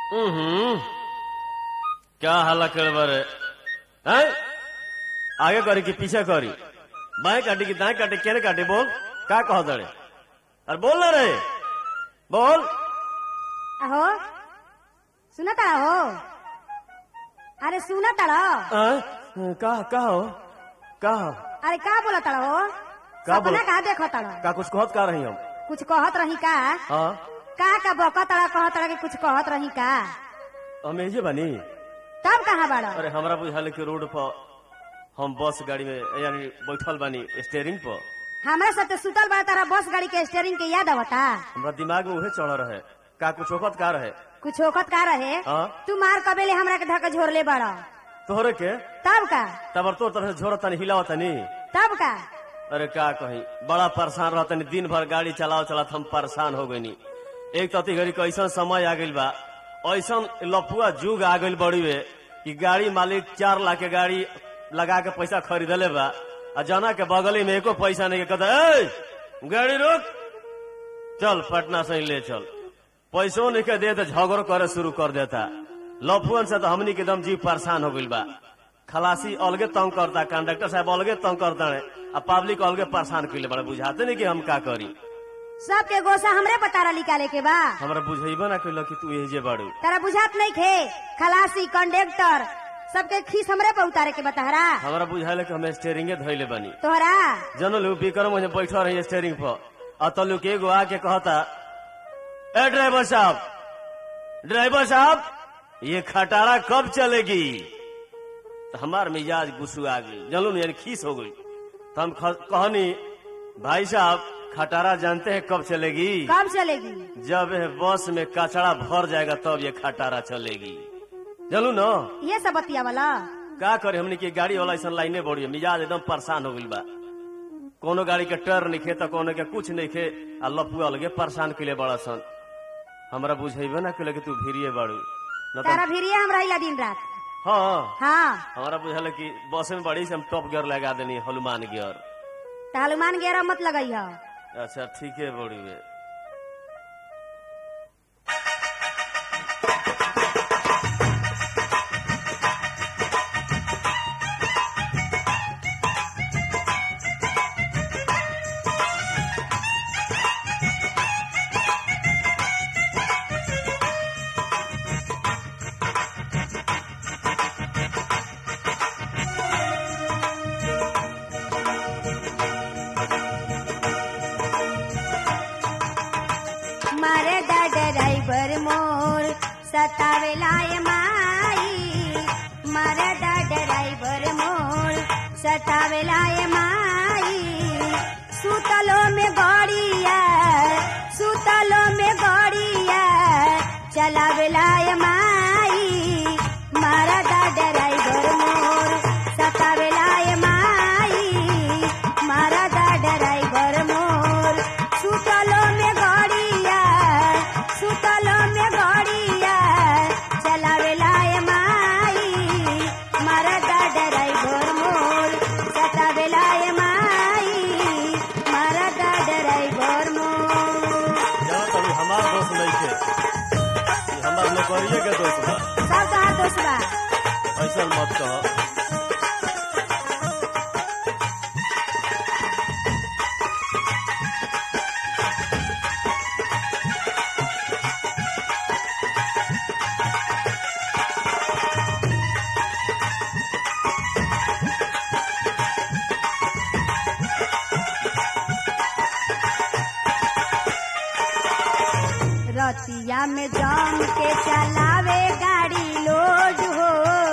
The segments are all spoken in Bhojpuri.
हम्म क्या हल्ला कर बारे हैं आगे करी कि पीछे करी बाएं काटी कि दाएं काटी केने काटी बोल का कह दड़े अरे बोल ना रे बोल अहो सुना ताड़ा हो अरे सुना ताड़ा हैं? का का हो का हो? अरे का बोला ताड़ा हो का सपना बोला? का देखो ताड़ा का कुछ कहत का रही हम कुछ कहत रही का हाँ का का बका ताड़ा कहत ताड़ा कि कुछ कहत रही का हम एजे बानी तब कहाँ बाड़ा अरे हमरा बुझाल कि रोड पर हम बस गाड़ी में यानी बैठल बानी स्टेयरिंग पर हमरा साथे सुतल बा तारा बस गाड़ी के स्टेयरिंग के याद आवता हमरा दिमाग में उहे चढ़ रहे का कुछ वक्त का रहे कुछ ओखत का रहे हाँ। तू मार कबेले हमरा के धक्का झोरले बड़ा तोहरे के तब का तबर तोर तरह से झोरत तनी हिलावत तनी तब का अरे का कही बड़ा परेशान रहत तनी दिन भर गाड़ी चलाओ चलात हम परेशान हो गईनी एक तती घड़ी के ऐसा समय आ गइल बा ऐसा लफुआ जुग आ गइल बड़ी वे कि गाड़ी मालिक चार लाख के गाड़ी लगा के पैसा खरीदले बा आ जना के बगली में एको पैसा नहीं के कहता ए गाड़ी रोक चल पटना से ही ले चल पैसों नहीं के दे तो झगड़ो करे शुरू कर देता लफुअन से तो हमनी के दम जीव परेशान हो गइल बा खलासी अलगे तंग करता कंडक्टर साहब अलगे तंग करता है आ पब्लिक अलगे परेशान कइले बड़ा बुझाते नहीं कि हम का करी सबके गोसा हमरे पतारा निकाले के बा हमरा बुझेबे ना कइल कि तू एजे बाड़ू तारा बुझात नहीं खे खलासी कंडक्टर सबके खीस हमरे पे उतारे के बतहरा हमरा बुझाइले कि हम स्टेयरिंगे धइले बनी तोहरा जनलू विक्रम मुझे बैठल रही स्टेयरिंग पर और तल्लू के एगो आके कहता ए ड्राइवर साहब ड्राइवर साहब ये खटारा कब चलेगी तो हमार मिजाज गुस्सू आ गई जनलू यानी खीस हो गई तो हम ख- कहनी भाई साहब खटारा जानते हैं कब चलेगी कब चलेगी जब यह बस में कचड़ा भर जाएगा तब ये खटारा चलेगी चलू ना ये सब बतिया वाला का करे हमने की गाड़ी वाला ऐसा लाइने बढ़ी है मिजाज एकदम परेशान हो गइल बा कोनो गाड़ी के टर नहीं खे तो कोनो के कुछ नहीं खे आ लपुआ लगे परेशान के लिए बड़ा सन हमरा बुझेबे ना कले कि तू भीरिए बाड़ू न तो तारा भिरिये हम रहिला दिन रात हाँ हाँ हमारा बुझल कि बस में बड़ी से हम टॉप गियर लगा देनी हनुमान गियर तो हनुमान गेरा मत लगई हो अच्छा ठीक है बड़ी वे मारे दा ड्राइवर मोर सतावेला ये माई मारे दा ड्राइवर मोर सतावेला ये माई सुतलो में गड़िया सुतलो में गड़िया चलावेला ये माई मारा दा ड्राइवर मोर सतावेला ये माई मारा दा ड्राइवर मोर सुतलो में गड़िया सुतलो में गड़िया चलावेला ये माई मारा दा ड्राइवर मोर सतावेला ये माई मारा दा ड्राइवर मोर जाओ तभी हमार दोस्त नहीं थे ये हमार नौकरिए के दोस्त बा सब कहा दोस्त बा ऐसा मत कहो रतिया में जम के चलावे गाड़ी लोड हो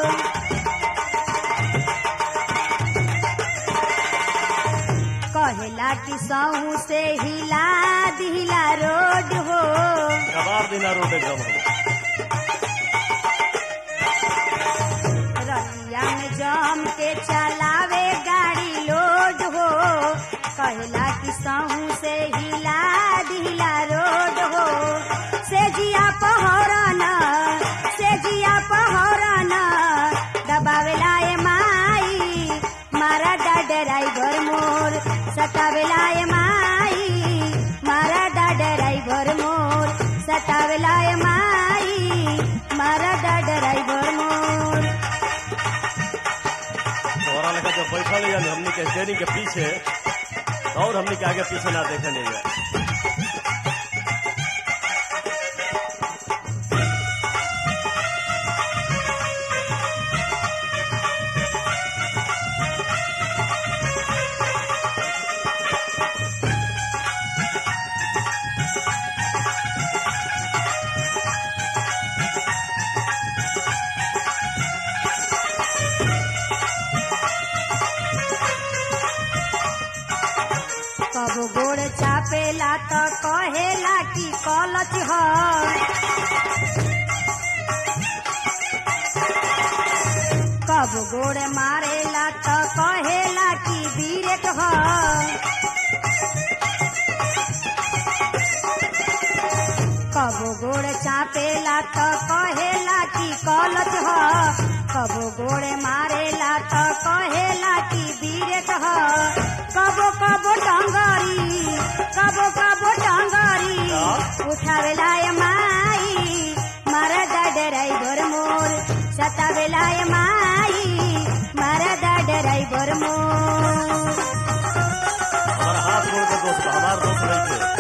कहेला कि सहू से हिला दिला रोड हो कबार दिना रोड एकदम हम रतिया में जम के चलावे गाड़ी लोड हो कहेला कि सहू से हिला दिला रोड हो से जिया पहरना से जिया पहरना दबावेला ए माई मारा दा ड्राइवर मोर सतावेला ए माई मारा दा ड्राइवर मोर सतावेला ए माई बैठल है हमनी के स्टेरिंग के पीछे और हमनी के आगे पीछे ना देखे नहीं है कब गोड़ चापेला त कहेला कि कलच ह कब गोड़ मारेला त कहेला कि बीरेक ह कब गोड़ चापेला त कहेला कि कलच ह कब गोड़ मारेला त कहेला कि बीरेक ह कबो कबो डंगरी कबो कबो डंगरी उठावेला ए माई मरदा ड्राइवर मोर सतावेला ए माई मरदा ड्राइवर मोर हमारा हाथ मोड़ के दोस्त बा, हमार दोस्त नहीं थे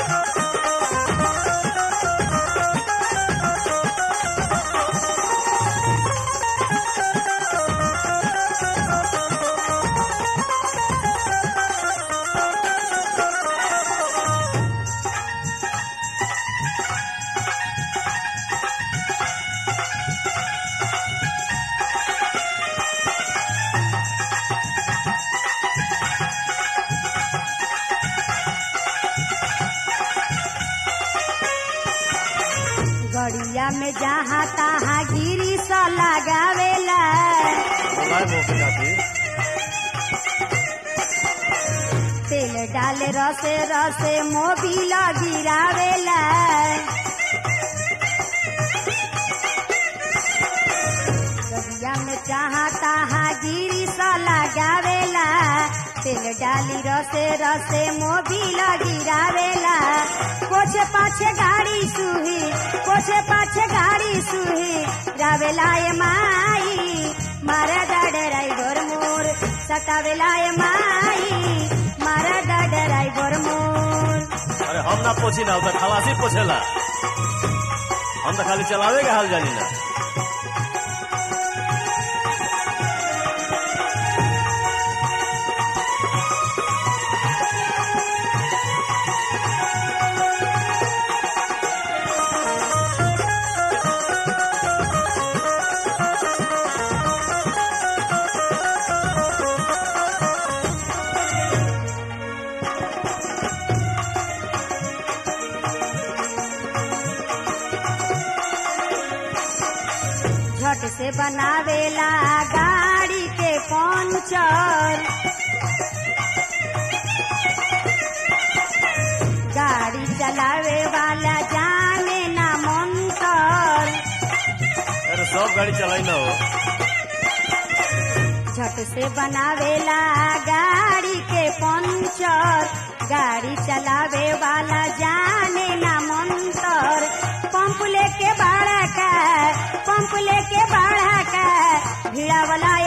गड़िया में जहाँ तहाँ गिरी स लगावेला मोबाइल मोके जाती तेल डाले रसे रसे मोबिल गिरावेला गड़िया में जहाँ तहाँ गिरी स लगावेला तेल डाली रसे रसे मोबिल गिरावेला पोछे पाछे गाड़ी सुही पोछे पाछे गाड़ी सुही रावेला ए माई मारा ड्राइवर मोर सतावेला ए माई मारा ड्राइवर मोर अरे हम ना पोछी ना उधर खलासी पोछेला हम तो खाली चलावे के हाल जानी ना झट से बनावेला गाड़ी के पंचर गाड़ी चलावे वाला जाने ना मंतर अरे सब गाड़ी चलाई ना हो झट से बनावेला गाड़ी के पंचर गाड़ी चलावे वाला जाने ना मंतर पंप लेके बाड़ा का पंप लेके बाड़ा का भिड़ा वाला